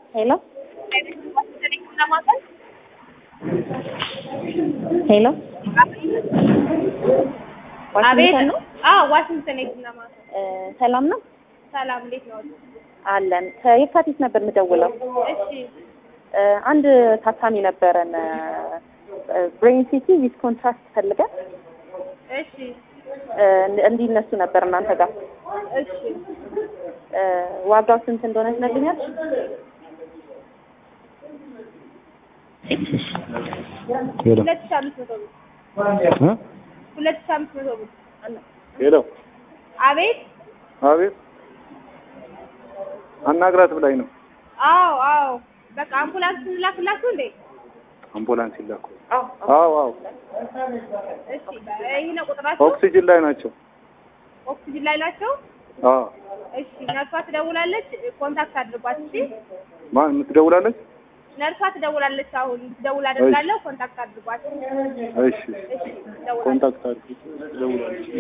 ሄሎ ሄሎ አቤት ዋሽንግተን ነው። አዎ ዋሽንግተን የትና ማታ እ ሰላም ነው ሰላም እንዴት ነው አለን። ከየካቲት ነበር የምደውለው። እሺ እ አንድ ታካሚ ነበረን ብሬን ሲቲ ዊዝ ኮንትራክት ፈልገን እሺ እ እንዲነሱ ነበር እናንተ ጋር እሺ እ ዋጋው ስንት እንደሆነ ትነግሪኛለሽ? ሄሎ ሁለት ሺህ አምስት መቶ ብር እ ሁለት ሺህ አምስት መቶ ብር ሄሎ አቤት አቤት አናግራት ብላኝ ነው። አዎ አዎ በቃ አምቡላንስ እንላክላችሁ እንዴ አምቡላንስ ይላኩ። አዎ አዎ እሺ ይህ ነው ቁጥራቸው ኦክሲጅን ላይ ናቸው። ኦክሲጅን ላይ ናቸው አዎ እሺ ነርሷ ትደውላለች ኮንታክት አድርጓት እሺ ማን የምትደውላለች? ነርሷ ትደውላለች አሁን ትደውል አደርጋለሁ ኮንታክት አድርጓት እሺ እሺ ትደውላለች ኮንታክት አድርጊ። ትደውላለች።